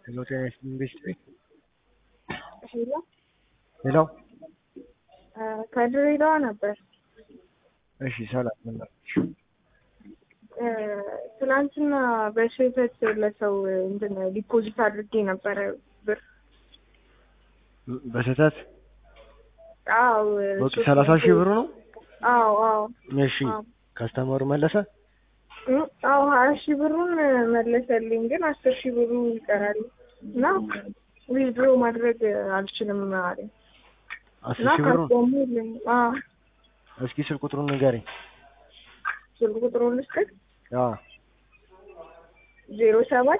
Hello, ጤና ኢንዱስትሪ ሄሎ ሄሎ። ከድሬዳዋ ነበር። እሺ ሰላም ምን አለሽ? ትናንትና በስህተት ለሰው እንትን ዲፖዚት አድርጌ ነበረ ብር። በስህተት አዎ ኦኬ፣ ሰላሳ ሺህ ብሩ ነው። አዎ አዎ እሺ አዎ ከስተመሩ መለሰ። እ አዎ ሀያ ሺህ ብሩን መለሰልኝ፣ ግን አስር ሺህ ብሩ ይቀራል እና ዊዝድሮ ማድረግ አልችልም አለኝ አስር እና ሺህ ብሩ ካስቆሙልኝ አዎ እስኪ ስልክ ቁጥሩን ንገሪኝ። ስልክ ቁጥሩን ልስጥህ አዎ ዜሮ ሰባት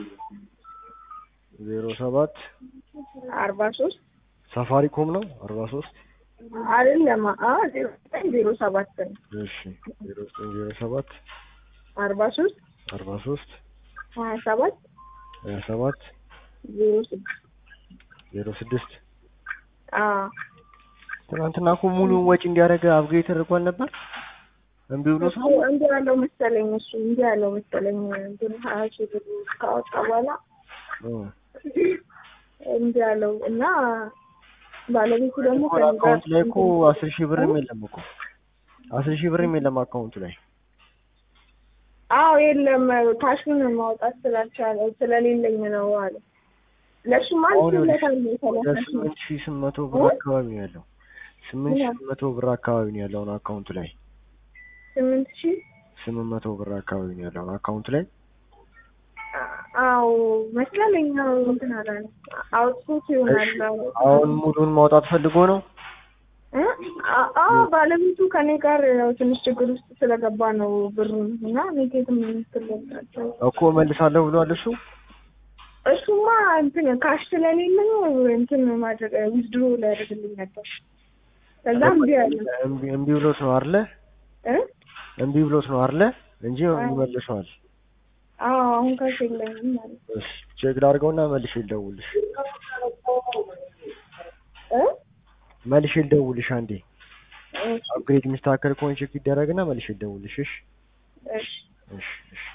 ዜሮ ሰባት አርባ ሶስት ሳፋሪኮም ነው አርባ ሶስት አይደለም አ ዜሮ ዘጠኝ ዜሮ ሰባት ነው እሺ ዜሮ ዘጠኝ ዜሮ ሰባት አርባ ሶስት አርባ ሶስት ሀያ ሰባት ሀያ ሰባት ዜሮ ስድስት ዜሮ ስድስት አዎ ትናንትና እኮ ሙሉውን ወጪ እንዲያደርግ አብጌ ተደርጓል ነበር። እምቢ ብሎ ሰው እሱ እንዲህ ያለው መሰለኝ እሱ እንዲህ ያለው መሰለኝ እንትን ሀያ ሺህ ብር ካወጣ በኋላ እ እንዲህ ያለው እና ባለቤቱ ደግሞ እኮ ከእኔ ጋር አካውንት ላይ እኮ አስር ሺህ ብርም የለም እኮ አስር ሺህ ብርም የለም አካውንቱ ላይ አዎ የለም ካሹን ማውጣት ስላልቻለ ስለሌለኝ ነው አለ ለእሱም አሁን አንድ ወደ ለታለ ሰላሳ ሺህ ስምንት ሺህ ስምንት መቶ ብር አካባቢ ነው ያለው። ስምንት ሺህ ስምንት መቶ ብር አካባቢ ነው ያለውን አካውንቱ ላይ ስምንት ሺህ ስምንት መቶ ብር አካባቢ ነው ያለውን አካውንት ላይ አዎ መስላለኝ ነው እንትን አላለ አውጥቶት ይሆናል አሁን ሙሉን ማውጣት ፈልጎ ነው። እ? አ- አዎ ባለቤቱ ከኔ ጋር ያው ትንሽ ችግር ውስጥ ስለገባ ነው ብሩን እና ኔጌትም የምትለጣቸው እኮ መልሳለሁ ብሏል እሱ። እሱማ እንትን ካሽ ስለሌለኝ እንትን ማድረግ ዊዝድሮ ሊያደርግልኝ ነበር። ከዛ እምቢ አለ እምቢ እምቢ ብሎት ነው አይደለ? እ? እምቢ ብሎት ነው አይደለ? እንጂ ይመልሰዋል። አዎ አሁን ካሽ የለኝም ማለት ነው። እሺ ቼክ ላድርገውና መልሼ ልደውልሽ። እ? መልሼ ልደውልሽ አንዴ። እሺ አፕግሬድ የሚስተካከል ከሆነ ቼክ ይደረግና መልሼ ልደውልሽ። እሺ እሺ እሺ እሺ